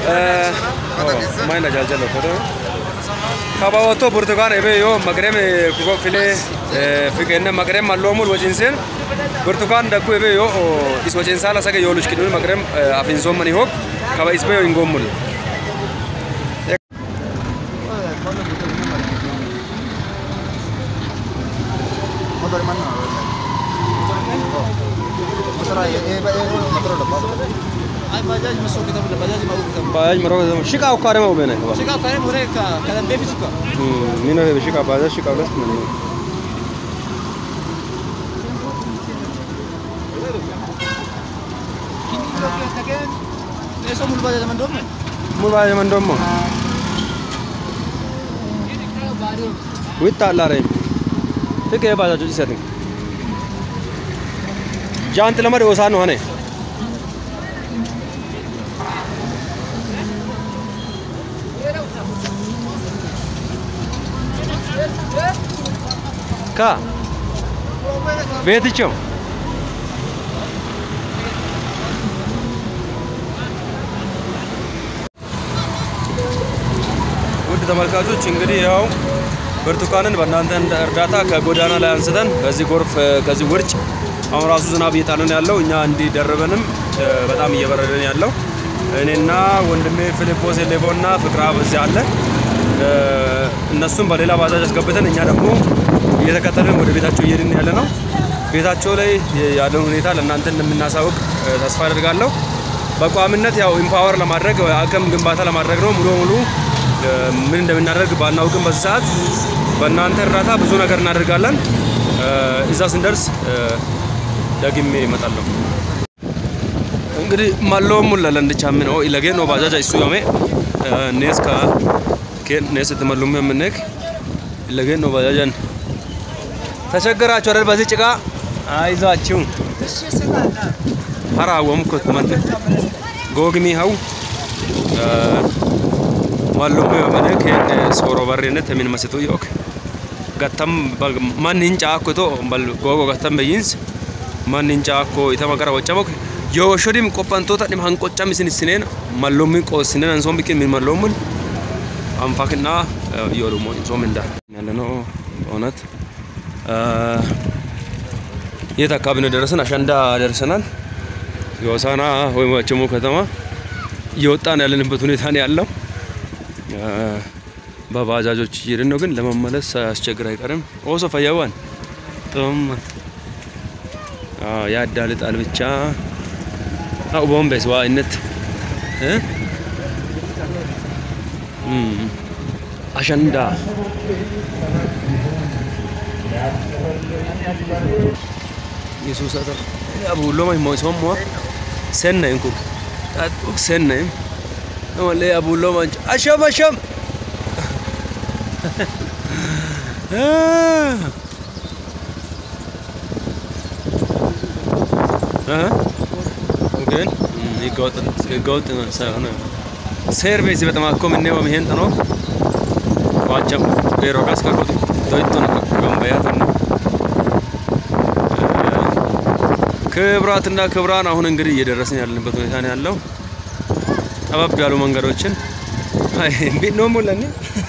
ማይና ጃልጀሎ ፎቶ kabawato burtukaan ebe yoo magrem kuko file fikenne magrem mallomul wajinsen burtukaan dakku ebe yoo is wajinsa la sage yolush kidul magrem afinsom mani hok kaba isbe yo ingomul motor mana motor aja eh motor udah Ay bajaj masuk kita boleh bajaj mau kita. baaj maro shika ukare mo bene Sika kare mereka kalian baby suka. mino he shika baaj shika ulas mani Kini kalau kita katakan Leso mulu bajaj zaman dom. mul baaj man dommo witta lare fike baaj ju setin jant lamar osano hane ka ቤትቸው ውድ ተመልካቾች እንግዲህ ያው ብርቱካንን በእናንተ እርዳታ ከጎዳና ላይ አንስተን ከዚህ ጎርፍ ከዚህ ውርጭ አሁን ራሱ ዝናብ እየጣለን ያለው እኛ እንዲደርበንም በጣም እየበረደን ያለው እኔና ወንድሜ ፊሊጶስ ሌቦ እና ፍቅራ በዚህ አለ እነሱም በሌላ ባጃጅ አስገብተን እኛ ደግሞ እየተከተልን ወደ ቤታቸው እየሄድን ያለ ነው። ቤታቸው ላይ ያለውን ሁኔታ ለእናንተ እንደምናሳውቅ ተስፋ አደርጋለሁ። በቋሚነት ያው ኢምፓወር ለማድረግ አቅም ግንባታ ለማድረግ ነው። ሙሉ ሙሉ ምን እንደምናደርግ ባናውቅም በዚህ ሰዓት በእናንተ እርዳታ ብዙ ነገር እናደርጋለን። እዛ ስንደርስ ደግሜ እመጣለሁ። እንግዲህ ማሎም ሙላለንድ ቻምን ኦ ኢለጌን ኦ ባጃጃ ኢሱ ያሜ ኔስ ካ ኬን ኔስ ተመሉም የምንክ ኢለጌን ኦ ባጃጃን ተቸገራችሁ አይደል? በዚህ ጭቃ አይዟችሁ። ሀራ ወምኮ መንደ ጎግሚ ሀው ማሎም የምንክ ሶሮ በሬነት ምን መስጡ ዮክ gattam man hinca akko to bal gogo gattam beyins man hinca akko itama gara waccamok yo shodim qophantoota dhim hanqoccam isin isineen mallommin qoosinen ansoon biqin min mallommin አንፋክና yo ደግሞ ጾም እንዳ ያለ ነው እውነት የት አካባቢ ነው ደረሰን? አሸንዳ ደርሰናል። የሆሳና ወይም ዋቸሞ ከተማ እየወጣን ያለንበት ሁኔታ ነው ያለው። በባጃጆች እየሄድን ነው፣ ግን ለመመለስ ሳያስቸግር አይቀርም። ኦሶ ፈያዋን ጦም ያዳልጣል ብቻ አው ቦምቤስ ዋይነት አሸንዳ ኢየሱስ አተር አቡሎ ማይ ሞይ ሶሞ ሰነ እንኩ ታጥቁ ሰነ ወለ አቡሎ ማንጭ አሸም አሸም ግን ህገወጥ ሳይሆን ሴርቬሲ በጣም አኮ ምኔው ይሄን ነው ዋቸም ቤሮ ካስ ከቆጥ ዶይቶ ነው ገንበያት ነው ክብራትና ክብራን አሁን እንግዲህ እየደረስን ያለንበት ሁኔታ ነው ያለው። ጠበብ ያሉ መንገዶችን አይ ቢት ነው ሙለኒ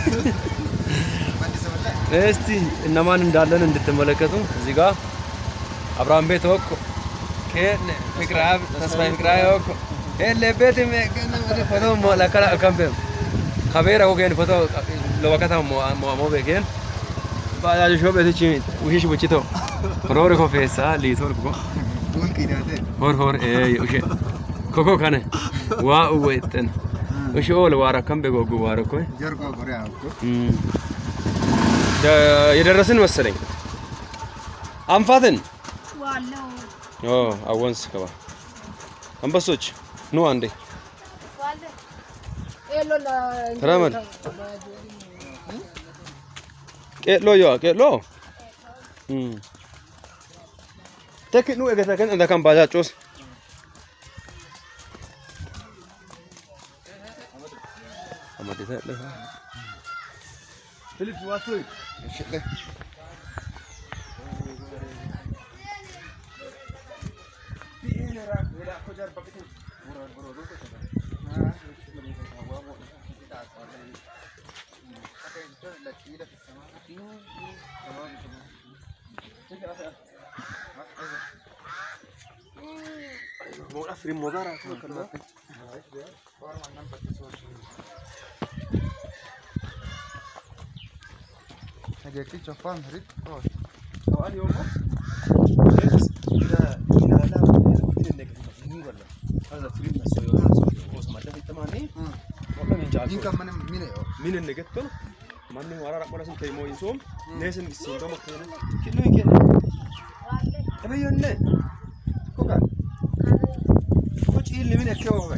እስቲ እነማን እንዳለን እንድትመለከቱ እዚህ ጋር አብርሃም ቤት ወኮ ከነ ፍቅራብ ተስፋዬ ፍቅራብ ወኮ ኤለ ቤት ፎቶ ለከላ ከምበ ከቤራ ወገን ፎቶ ለወቀታ ሞ ሞ በገን ባጃጅ ሾ ቤት ቺ ውሽሽ ቡቺቶ ሮሪ ኮፌሳ ሊቶር ኮ hor hor ee ushe koko kane waa uwetten ushe ol waara kambe gogu waara koy የደረስን መሰለኝ አንፋትን ኦ አወንስ ከባ አንበሶች ኑ አንዴ ተራመድ ቄሎ ዮ ቄሎ Tekki nu egeta kan anda kan baja cos. Amadi ta le. Philip wasui. Shit le. Moodha firin mogaara akkana. Nageetti choffaan hirit. Waan yoo Yes, ila ilaalaa firin negatiif ni walla. Hasa firin na soyo osuma da fitamani. Wala min jaatu. Niin kan man mine joo. Min en negetto. Manni wara rakmara sun taymo insom. Nesen isin do makkene. Kinno ikene. Ebe yonne. Kuka. Kuch illi min ekkeo kuka.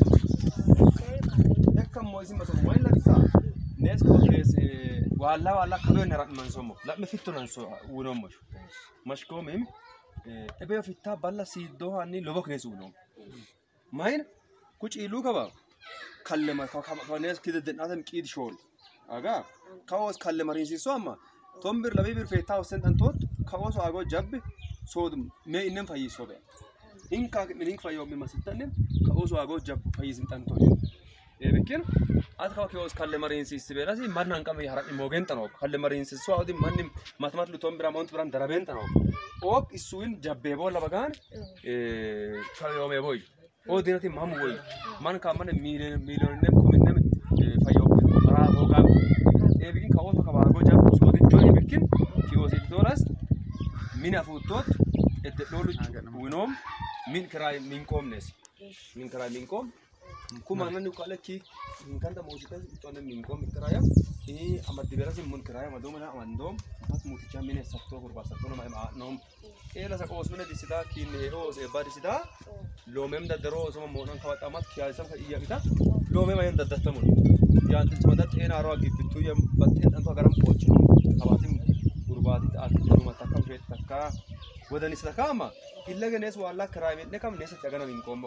Ekkam mo isin baso mo illa bisa. Nes ko kes walla walla kabe na rakman somo. La me fitto nan so uno mo. Mashko mem. Ebe fitta balla siddo hanni lobok nes uno. Main kuch ilu kaba. kallema kanes kide denatam qid shol aga kaos kallema rinsiso amma tombir labi bir feta usen tantot kaos ago jabbi sod me inen fayiso be inka minin fayo mi masitanem kaos ago jab fayisin tantot ebekin at kawa kaos kallema rinsis berasi mannan kam harami mogen tanok kallema rinsiso adi mannim matmat lu tombira mont bran daraben tanok ok isuin jabbe bola bagan e fayo me boy o dinati mam woy man ka man million million nem kominem fayo ra boga e bikin kawo to kaba go jab so de joy bikin ki o doras min afutot et dolu winom min kray min komnes min kray min kom kuma nan ko alaki min kanta mosita to nan min kom kraya e amad diberas mun kraya madom na amandom fat muticha min sakto gurba sakto no ma nom e la sakos min disida kin e o se ba disida loomem daddaroo osuma moodhaan kabaxamat kiyaasan ka iyya bita loomem ayan daddattamun yaantin simadat een aroo agibbittuu yam batteen dhantu agaram poochinu kabaatin gurbaati ta'ati duruma takka usheet takka wadanis takka amma illa genees waallaa kiraayimedhe kam neesa cagana min qoommo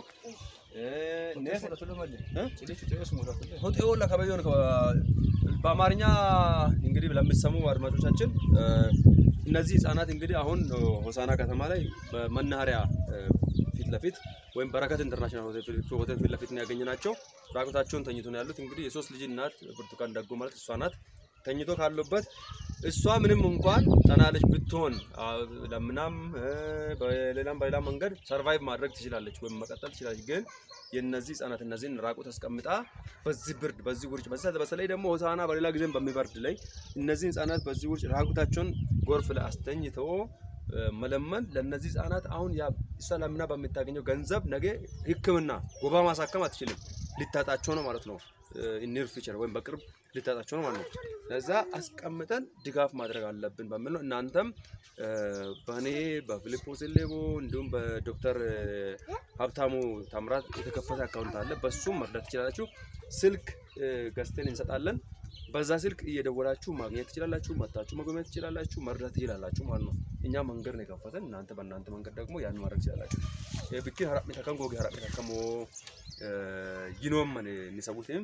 neesa ሆጤ ወላ ከበየውን በአማርኛ እንግዲህ ለሚሰሙ አድማጮቻችን እነዚህ ህጻናት እንግዲህ አሁን ሆሳና ከተማ ላይ በመናኸሪያ ፊት ለፊት ወይም በረከት ኢንተርናሽናል ሆቴል ፊት ለፊት ነው ያገኘናቸው። ራቁታቸውን ተኝቶ ነው ያሉት። እንግዲህ የሶስት ልጅ እናት ብርቱካን ደጎ ማለት እሷ ናት። ተኝቶ ካሉበት እሷ ምንም እንኳን ጠናለች ብትሆን ለምናም በሌላም በሌላ መንገድ ሰርቫይቭ ማድረግ ትችላለች ወይም መቀጠል ትችላለች። ግን የነዚህ ህጻናት እነዚህን ራቁት አስቀምጣ በዚህ ብርድ በዚህ ውርጭ በተለይ ደግሞ ሆሳና በሌላ ጊዜም በሚበርድ ላይ እነዚህ ህጻናት በዚህ ውርጭ ራቁታቸውን ጎርፍ ላይ አስተኝተው መለመን ለነዚህ ህጻናት አሁን ያ እሷ ለምና በምታገኘው ገንዘብ ነገ ሕክምና ወባ ማሳከም አትችልም። ሊታጣቸው ነው ማለት ነው። ኒር ፊቸር ወይም በቅርብ ሊታጣቸው ነው ማለት ነው። ለዛ አስቀምጠን ድጋፍ ማድረግ አለብን በሚል ነው። እናንተም በእኔ በፊሊጶስ ሌቦ እንዲሁም በዶክተር ሀብታሙ ታምራት የተከፈተ አካውንት አለ። በሱም መርዳት ትችላላችሁ። ስልክ ገዝተን እንሰጣለን። በዛ ስልክ እየደወላችሁ ማግኘት ትችላላችሁ። መታችሁ መጎብኘት ትችላላችሁ። መርዳት ትችላላችሁ ማለት ነው። እኛ መንገድ ነው የከፈተን። እናንተ በእናንተ መንገድ ደግሞ ያን ማድረግ ትችላላችሁ። ብኪ ሀራሚ ተከም ጎጌ ሀራሚ ተከሞ ይኖመን የሚሰቡትም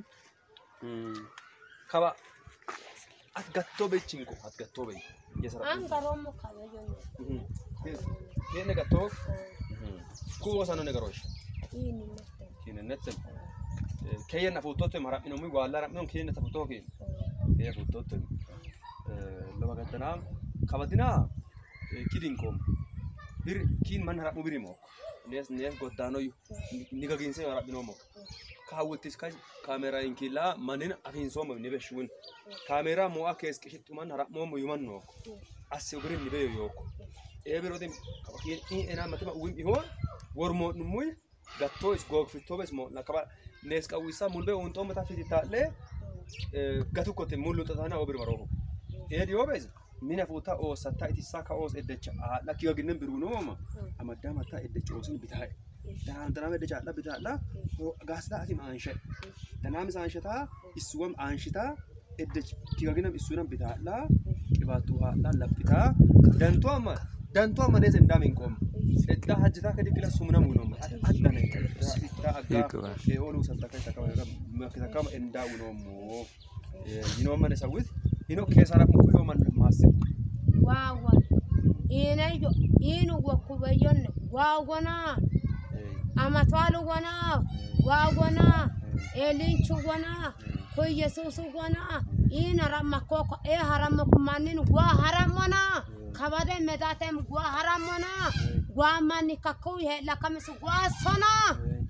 ከባ አትገቶ በችንቆ አትገቶ በይ እየሰራ አንገሮሞ ካበዮነ ይሄን ገቶ ኩወሰኑ ነገሮች ይህን ይመስላል። ኪንነትን ከየነ ፎቶት ማራሚ ነው ዋላ ራሚ ነው ከየነ ተፎቶ ከ ይሄ ፎቶት ለበገተና ከበድና ኪዲንኮም bir kiin man harap mubiri mo nes nes godano niga ginse harap bino mo kaawwattis kan kaameraa inkila manin afin somo ni beshun kaameraa mo akes kishittu man harap mo mo yuman no asse ubirin ni beyo yoko e biro dem kiin i ena matema uwim ihon wormo numuy gatto is gog fitobes mo nakaba nes qawisa mulbe unto mata fititalle gatu kote mulu tatana obir maroko e diobes mina fuuta oosatta itissa ka oos eddecha haadha kiga ginnen biruu nooma amaddaa mataa eddecha oosin bitaa danaama eddecha haadha bitaadha gaasxaa atim aanshe danaamis aanshetaa issuwam aanshitaa eddech kiga ginam issuunam bitaadha qibaattuu haadha laphitaa dantuu amma dantuu amma nees endaa min qooma eddaa hajjitaa kadi kila sumna munooma addana ittaa aggaa eeoluu sattaka itakama makitakama endaa unoomoo yinooma ne sawwit hino keessaa muku yoo man maasse waawan iinayo iinu wakkubayyonne waawona amatwaalu wona waawona eelinchu wona ko yesuusu wona iina rammakkoko ee harammoku mannin waa harammona kabade medatem waa harammona waa manni kakkuwi heedhakamisu waa sona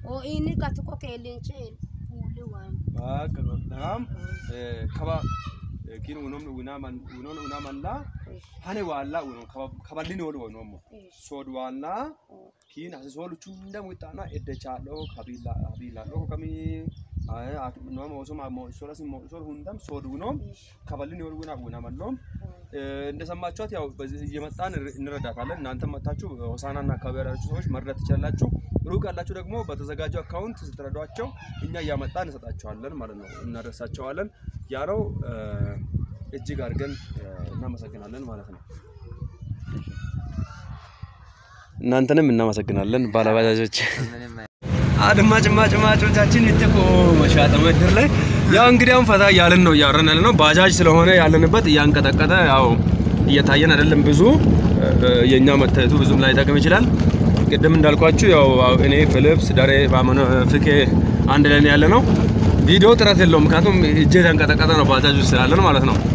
O inni katiko keellinchi fuulli waan. Bakka godham kaba kin unom unaman unon unamalla hane walla unon kaballin wol wonomo sod walla kin as sol chunda mutana edde chalo kabila kabila lo kami no mo so mo so ras mo so hundam sod unom kaballin wol ውና ውናመሎም እንደሰማችኋት ያው በዚህ እየመጣን እንረዳታለን። እናንተ መታችሁ ሆሳናና አካባቢ ያላችሁ ሰዎች መርዳት ትችላላችሁ። ሩቅ ያላችሁ ደግሞ በተዘጋጀው አካውንት ስትረዷቸው እኛ እያመጣን እንሰጣቸዋለን ማለት ነው፣ እናደርሳቸዋለን። ያ ነው እጅግ አድርገን እናመሰግናለን ማለት ነው። እናንተንም እናመሰግናለን ባለባጃጆች። አድማጭ ማጭማጮቻችን እትቆ መሻጠ ምድር ላይ ያው እንግዲህ አሁን ፈታ እያልን ነው እያወራን ያለ ነው። ባጃጅ ስለሆነ ያለንበት እያንቀጠቀጠ ያው እየታየን አይደለም። ብዙ የኛ መታየቱ ብዙም ላይ ጠቅም ይችላል። ቅድም እንዳልኳችሁ ያው እኔ ፊሊፕስ ዳሬ ባመነ ፍቄ አንድ ላይ ያለ ነው። ቪዲዮ ጥረት የለውም፣ ምክንያቱም እጄ የተንቀጠቀጠ ነው ባጃጅ ውስጥ ስላለን ማለት ነው።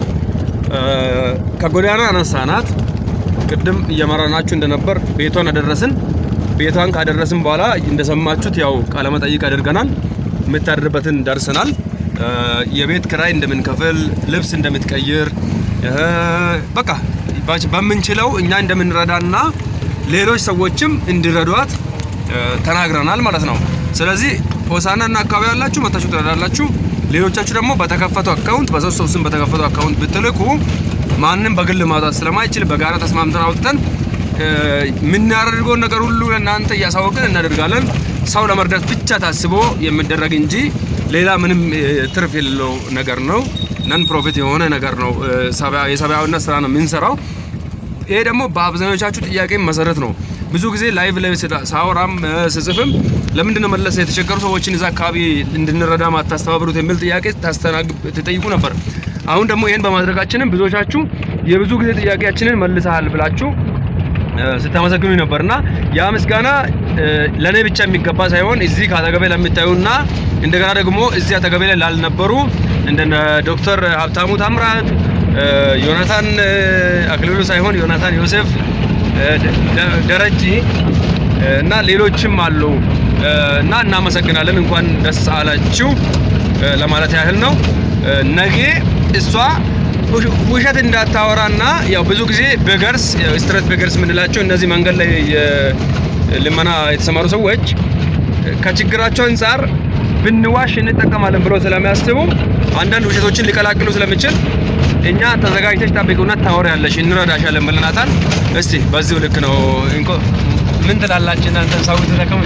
ከጎዳና አነሳናት። ቅድም እየመራናችሁ እንደነበር ቤቷን አደረስን። ቤቷን ካደረስን በኋላ እንደሰማችሁት ያው ቃለ መጠይቅ አድርገናል። የምታድርበትን ደርሰናል። የቤት ክራይ እንደምንከፍል፣ ልብስ እንደምትቀይር በቃ በምንችለው እኛ እንደምንረዳና ሌሎች ሰዎችም እንዲረዷት ተናግረናል ማለት ነው። ስለዚህ ሆሳናና አካባቢ ያላችሁ መታችሁ ትረዳላችሁ። ሌሎቻችሁ ደግሞ በተከፈተው አካውንት በሰው ሰው ስም በተከፈተው አካውንት ብትልኩ ማንም በግል ማውጣት ስለማይችል በጋራ ተስማምተን አውጥተን የምናደርገውን ነገር ሁሉ ለእናንተ እያሳወቅን እናደርጋለን። ሰው ለመርዳት ብቻ ታስቦ የሚደረግ እንጂ ሌላ ምንም ትርፍ የሌለው ነገር ነው። ነን ፕሮፊት የሆነ ነገር ነው። የሰብአዊነት ስራ ነው የምንሰራው። ይሄ ደግሞ በአብዛኞቻችሁ ጥያቄ መሰረት ነው። ብዙ ጊዜ ላይቭ ላይ ሳወራም ስጽፍም ለምንድን ነው መለሰ የተቸገሩ ሰዎችን እዛ አካባቢ እንድንረዳ ማታስተባብሩት የሚል ጥያቄ ትጠይቁ ነበር። አሁን ደግሞ ይህን በማድረጋችንም ብዙዎቻችሁ የብዙ ጊዜ ጥያቄያችንን መልሰሃል ብላችሁ ስታመሰግኑ ነበርና ያ ምስጋና ለኔ ብቻ የሚገባ ሳይሆን እዚህ ከአጠገቤ ለሚታዩና እንደገና ደግሞ እዚህ አጠገቤ ላይ ላልነበሩ እንደነ ዶክተር ሀብታሙ ታምራት፣ ዮናታን አክሊሉ ሳይሆን ዮናታን ዮሴፍ፣ ደረጂ እና ሌሎችም አሉ እና እናመሰግናለን። እንኳን ደስ አላችሁ ለማለት ያህል ነው። ነገ እሷ ውሸት እንዳታወራና ያው ብዙ ጊዜ ቤገርስ ስትሬት ቤገርስ የምንላቸው እነዚህ መንገድ ላይ ልመና የተሰማሩ ሰዎች ከችግራቸው አንጻር ብንዋሽ እንጠቀማለን ብሎ ስለሚያስቡ አንዳንድ ውሸቶችን ሊቀላቅሉ ስለሚችል እኛ ተዘጋጅተሽ ጠብቂውና ታወሪያለሽ እንረዳሻለን ብለናታል። እስቲ በዚሁ ልክ ነው። ምን ትላላችሁ እናንተ ሰው ተጠቀሙ።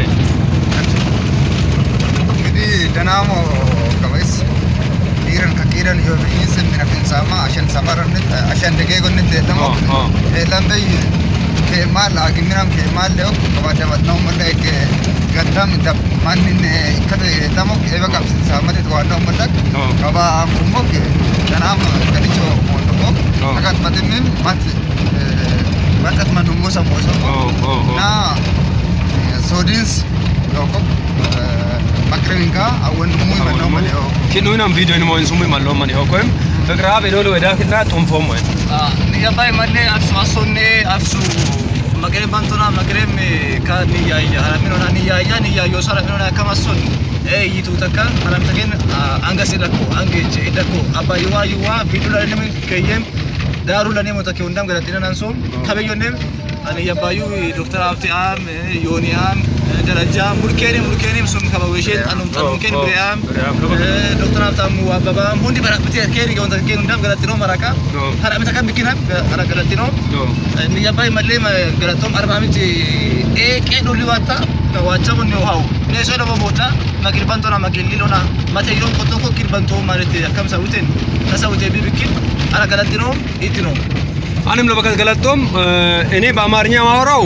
እንግዲህ ደናሞ ከበስ dhiiran ka qiiran yoo biyyiinsa mina finsaama ashan safaranit ashan degeegonnit deetamo eelambey keemaal agimiram keemaal leo kabadabatnao mala eke gaddam dab mannin ikkata deetamo eba qabsinsaamatit waannao malak kaba amkumok danaam ganicho mootoko akat matimim mat bakat manummo sammoso na soodins yoko ማቅረቢንካ አወንድሙ ይመናው መልዮ ኪኑናም ቪዲዮ ነው ሞን ሱሙ ማለው ማን ይሆኮም ፍቅራ በዶሎ ወዳክና ጦንፎም ወይ ንያባይ መሌ አብሱ አሶኔ አብሱ መቅሬም ባንቶና መቅሬም ከንያያ ሀላሚኖና ንያያ ንያዮ ሰላሚኖና ከማሶን ይቱ ተካ ሀላምተገን አንገስ ደኮ አንጌች ደኮ አባይዋ ይዋ ቢዱላ ለምን ከየም ዳሩ ለኔ ሞተከ እንዳም ገለጥነ ናንሶም ከበዮኔም አን ያባዩ ዶክተር ሀብቴአም ዮኒያም ደረጃ ሙልኬኒ ሙልኬኒም ሱም ከበወሼን አኑም ጠኑምኬን ብሪያም ዶክተር ሀብታሙ አበባም ሁንዲ በራብቴ ኬሪ ገውንተ ኬን እንዳም ገለጥኖ መራካ ሀላምተ ከም ቢኪናም ሀላ ገለጥኖ ንያባይ መሌ ገለጦም አርባሚት ኤቄ ዱሊዋታ ዋቻቡን ውሃው ኔሶ ደሞ ሞታ መኪልባንቶና መኪሊሎና መቴይሎን ቆጦኮ ኪልባንቶ ማለት አከም ሰውቴን ተሰውቴ ቢብኪን አላ ገለጥኖ ኢትኖ አንም ለበከት ገለጦም እኔ በአማርኛ ማወራው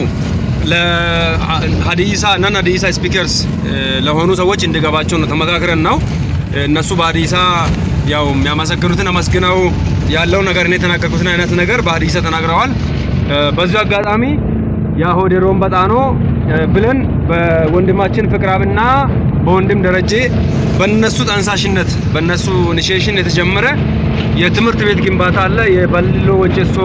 ለሀዲይሳ ነን ሀዲይሳ ስፒከርስ ለሆኑ ሰዎች እንዲገባቸው ነው ተመካክረን ነው። እነሱ በሀዲይሳ ያው የሚያመሰግኑትን አመስግነው ያለው ነገር እኔ የተናገርኩትን አይነት ነገር በሀዲይሳ ተናግረዋል። በዚሁ አጋጣሚ የሆዴሮን በጣኖ ብለን በወንድማችን ፍቅራብና በወንድም ደረጀ በነሱ ጠንሳሽነት በነሱ ኢኒሺዬሽን የተጀመረ የትምህርት ቤት ግንባታ አለ። የበልሎ ወጨሶ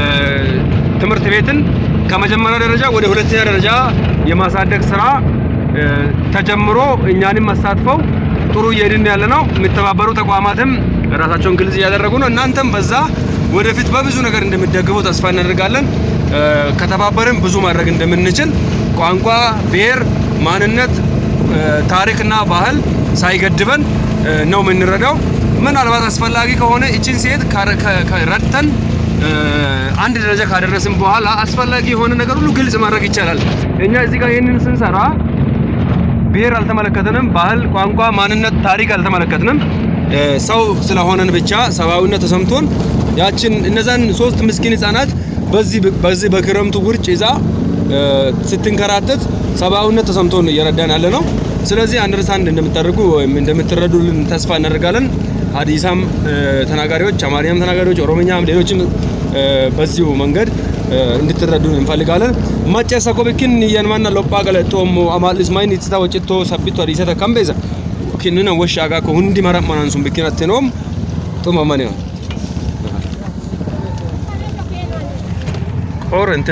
ትምህርት ቤትን ከመጀመሪያ ደረጃ ወደ ሁለተኛ ደረጃ የማሳደግ ስራ እ፣ ተጀምሮ እኛንም አሳትፈው ጥሩ እየሄድን ያለ ነው። የሚተባበሩ ተቋማትም ራሳቸውን ግልጽ እያደረጉ ነው። እናንተም በዛ ወደፊት በብዙ ነገር እንደምትደግፉ ተስፋ እናደርጋለን። እ፣ ከተባበርን ብዙ ማድረግ እንደምንችል ቋንቋ፣ ብሔር፣ ማንነት፣ እ፣ ታሪክና ባህል ሳይገድበን እ፣ ነው የምንረዳው። ምናልባት አስፈላጊ ከሆነ እችን ሴት ካረ- ከ- ከ- ረድተን እ፣ አንድ ደረጃ ካደረስን በኋላ አስፈላጊ የሆነ ነገር ሁሉ ግልጽ ማድረግ ይቻላል። እኛ እዚህ ጋር ይህንን ስንሰራ ብሔር አልተመለከትንም። ባህል፣ ቋንቋ፣ ማንነት፣ ታሪክ አልተመለከትንም። እ፣ ሰው ስለሆነን ብቻ ሰብአዊነት ተሰምቶን ያችን እነዛን ሶስት ምስኪን ህጻናት በዚህ በዚህ በክረምቱ ውርጭ ይዛ እ፣ ስትንከራተት ሰብአዊነት ተሰምቶን እየረዳን ያለ ነው። ስለዚህ አንደርስታንድ እንደምታደርጉ ወይም እንደምትረዱልን ተስፋ እናደርጋለን። ሀዲሳም እ፣ ተናጋሪዎች፣ አማርኛም ተናጋሪዎች፣ ኦሮምኛም ሌሎችም እ፣ በዚሁ መንገድ እ፣ እንድትረዱን እንፈልጋለን። ማጨሰ ኮብኪን የንማና ሎጳ ገለጦሞ አማልስ ማይን ኢትታ ወጭቶ ሰቢቶ አዲሰተ ከምቤዛ ኪንነ ወሻጋ ኮ ሁንዲ መረመናን ሱን ብኪን አትኖም ጡመመኔ ኦር እንትን